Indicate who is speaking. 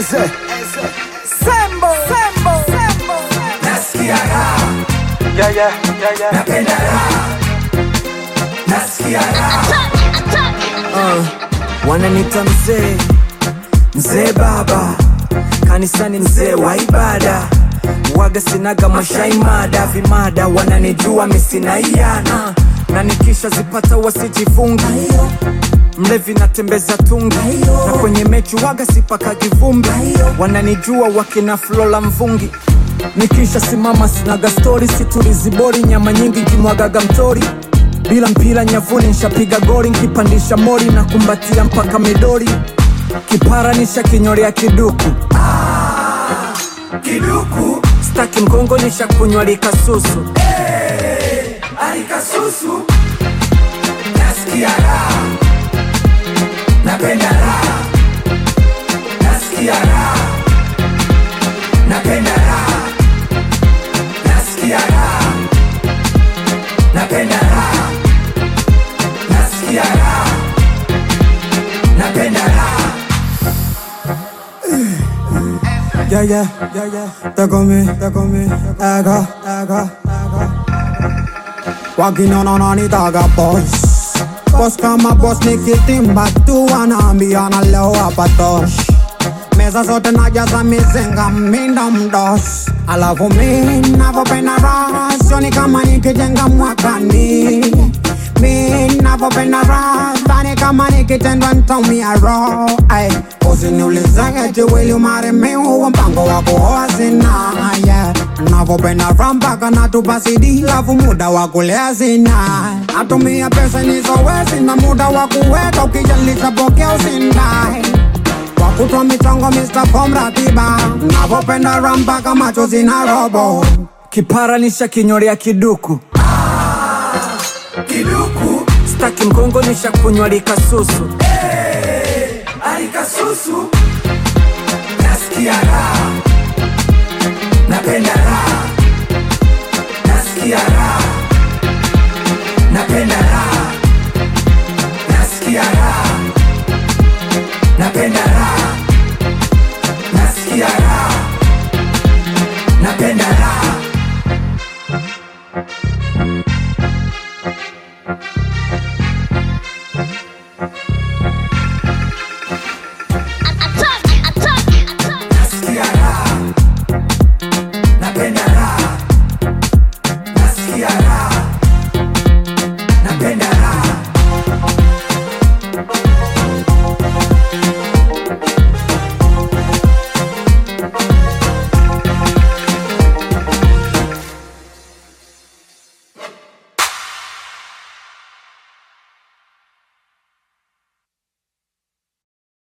Speaker 1: Eze Sembo Sembo Sembo
Speaker 2: nasikia raha
Speaker 1: Yeah yeah yeah yeah
Speaker 2: napenda raha nasikia raha
Speaker 3: wananita mzee mzee baba kanisani mzee wa ibada waga sinaga mashaimada vimada wananijua misinaiana na nikisha zipata wasijifungi mlevi natembeza tungi na kwenye mechi waga sipakagi vumbi wananijua wakina flola mvungi nikisha simama sinaga stori situlizibori nyama nyingi kimwagaga mtori bila mpira nyavuni nshapiga goli nkipandisha mori na kumbatia mpaka midori kipara nisha kinyolea kiduku
Speaker 2: kiduku
Speaker 3: staki mgongo nisha kunywa likasusu
Speaker 2: alikasusu nasikia raha napenda raha nasikia raha napenda raha nasikia raha napenda raha nasikia raha napenda raha
Speaker 4: Yeah, yeah, yeah, yeah. They call me, they call me, Aga, Aga, Aga. Walking on on on it, Aga boss. Boss kama boss nikitimba tu wanaambia na leo hapa tosh. Meza zote najaza mizinga minda mdos. Alafu mi navyopenda raha sioni kama nikijenga mwakani. Mi navyopenda raha dhani kama nikitendwa ntaumia roho. Ay, Usiniulize eti will you marry me, huo mpango wa kuoa sina. Yeah. Navyopenda raha mpaka natupa CD, lafu muda wa kulea sina. Natumia pesa nizowezi na muda wa kuweka, ukijalisha pokea usindai wakutwa michongo Mr. Form ratiba navyopenda raha mpaka macho zina robo
Speaker 3: kipara nisha kinyolea kiduku
Speaker 2: kiduku
Speaker 3: staki mgongo nisha kunywa likasusu
Speaker 2: alikasusu nasikia raha napenda raha nasikia raha